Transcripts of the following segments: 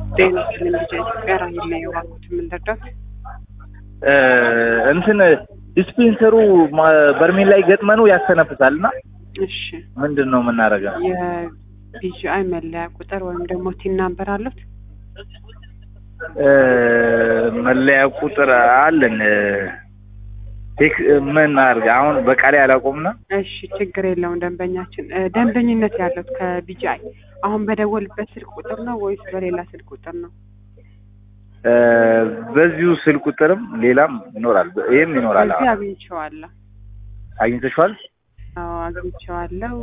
ጤና ይስጥልኝ ልጄ ኢትዮጵያ ራሄል ነው የዋልኩት የምንረዳት እንትን ዲስፔንሰሩ ማ- በርሜል ላይ ገጥመነው ያስተነፍሳል እና እሺ ምንድን ነው የምናደርገው? የቢጂአይ መለያ ቁጥር ወይም ደግሞ ቲን ናምበር አሉት እ፣ መለያ ቁጥር አለን። ቴክ ምን አድርገ አሁን በቃሌ አላቆምና እሺ ችግር የለውም ደንበኛችን እ፣ ደንበኝነት ያለት ከቢጂአይ አሁን በደወልበት ስልክ ቁጥር ነው ወይስ በሌላ ስልክ ቁጥር ነው እ፣ በዚሁ ስልክ ቁጥርም ሌላም ይኖራል፣ ይህም ይኖራል። እዚህ አግኝቼዋለሁ አግኝተሽዋል? አዎ አግኝቼዋለሁ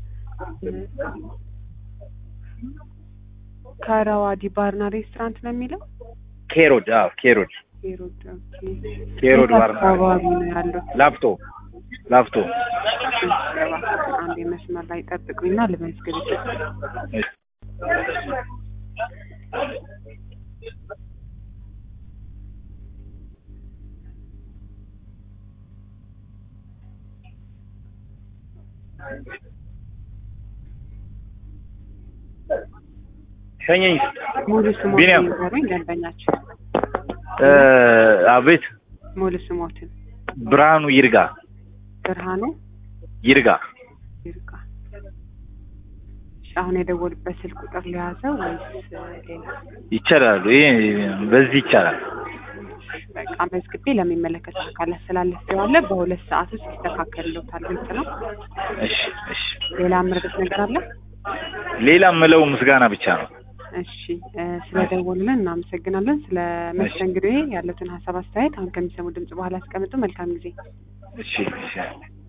ከረዋዲ ባርና ሬስቶራንት ነው የሚለው ኬሮድ አዎ፣ ኬሮድ ኬሮድ ኦኬ ኬሮድ የት ባርና አካባቢ ነው ያለው ላፍቶ ላፍቶ አንድ መስመር ላይ ጠብቁኝና ልመዝግብ እሺ። ሸኘኝ ሙሉ ስሞትን ቢኒያም። ይንገሩኝ ደንበኛችን እ፣ አቤት ሙሉ ስሞትን ብርሃኑ ይርጋ ብርሃኑ ይርጋ ይርጋ እሺ አሁን የደወሉበት ስልክ ቁጥር ሊያዘው ወይስ ሌላ ይቻላሉ። ይሄ በዚህ ይቻላል። በቃ መዝግቤ ለሚመለከተው አካል አስተላልፌዋለ በሁለት ሰዓት ውስጥ ይስተካከልልዎታል ግልጽ ነው እሺ እሺ። ሌላ ምርበት ነገር አለ ሌላ ምለው ምስጋና ብቻ ነው። እሺ እ፣ ስለደወሉልን እናመሰግናለን ስለ መስተንግዶዬ ያለትን ሀሳብ አስተያየት አሁን ከሚሰሙ ድምጽ በኋላ ያስቀምጡ መልካም ጊዜ እሺ እሺ።